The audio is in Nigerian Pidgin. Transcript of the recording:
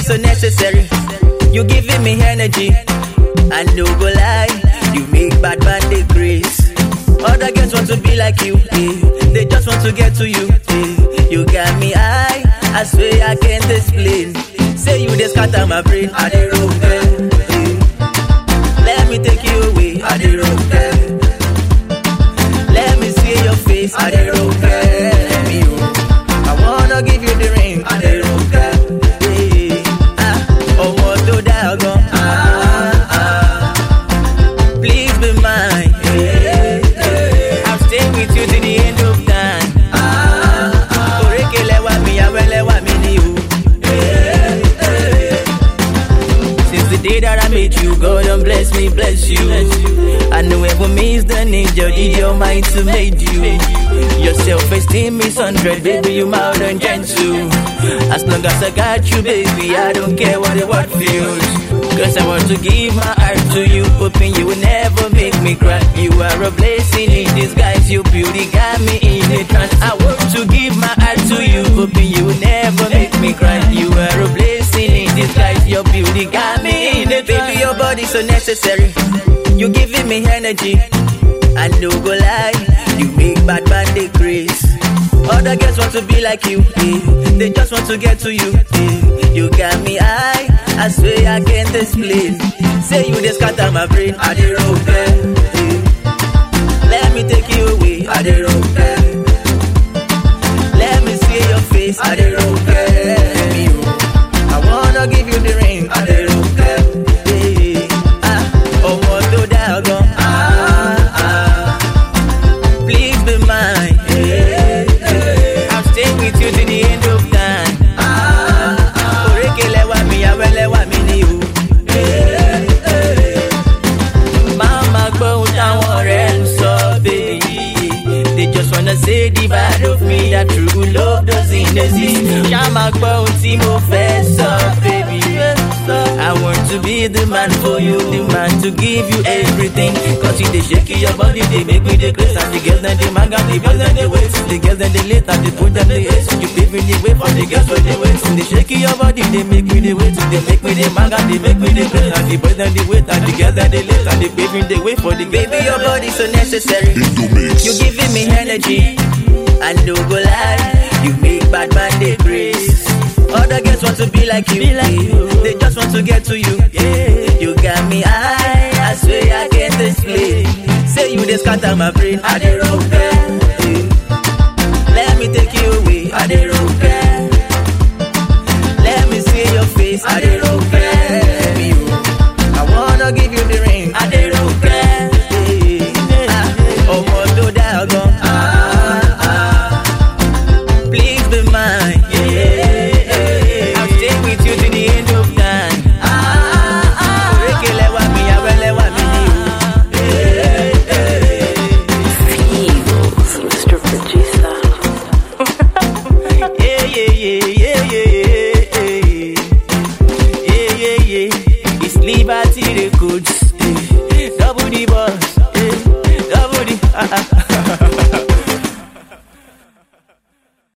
so necessary. You giving me energy. I no go lie, you make bad man dey grace. Other girls want to be like you, eh. they just want to get to you. Eh. You got me high, I swear I can't explain. Say you dey scatter my brain, I dey roll eh. eh. Let me take you away, I dey roll eh. Let me see your face, I dey roll eh. Me, oh. I wanna give you the ring, I dey roll eh. eh. Ah, ọmọ tó dáa gan. Ah, ah. Please be mine. eh, eh. I'll stay with you till the end of time. Orékelẹ̀ wá mi, àwẹ̀lẹ̀ wá mi ni o. Eh, eh. Since the day that I met you, God don't bless me, bless you. I know ever miss the angel, did your mind to made you. Your self-esteem is hundred, baby, you mild and gentle. As long as I got you, baby, I don't care what the world feels. Cause I want to give my heart to you, hoping you will never make me cry. You are a blessing in disguise, your beauty got me in a trance. I want to give my heart to you, hoping you will never make me cry. You are a blessing in disguise, your beauty got me in a trance. Baby, your body so necessary. You giving me energy. I no go lie, you make bad man dey grace. Other girls want to be like you, eh. they just want to get to you. Eh. You got me high, I swear I can't explain. Say you dey scatter my brain, I dey roll eh. eh. Let me take you away, I dey roll eh. Let me see your face, I dey roll eh. Me, oh. I wanna give you the ring, I dey roll eh. eh. Ah, ọmọ tó dáa gan. Ah, ah. Please be mine. eh, eh. I'll stay with you till the end of time. Orékelẹ̀ wá mi, àwẹ̀lẹ̀ wá mi ni o. Eh, eh. Mama gbọ́ ohun táwọn ọ̀rẹ́ ń sọ, baby. They just wanna say the bad of me, that true love doesn't exist. Ṣá máa gbọ́ ohun tí mo fẹ́ sọ, baby. I want to be the man for you, the man to give you everything. Cause you dey shake your body, they make me the grace. And the girls then they manga, the girls then they wait. The girls then they late, and they put them the ace. You paving the way for the girls when they wait. They shake your body, they make me the wait. They make me the manga, they make me the grace. And the boys then they wait, and the girls then they late. And they paving the way for the Baby, your body so necessary. You giving me energy. I no go lie, you make bad man dey grace. Other girls want to be like you, eh. they just want to get to you. Yeah. You got me high, I swear I can't explain. Say you dey scatter my brain, I dey roll.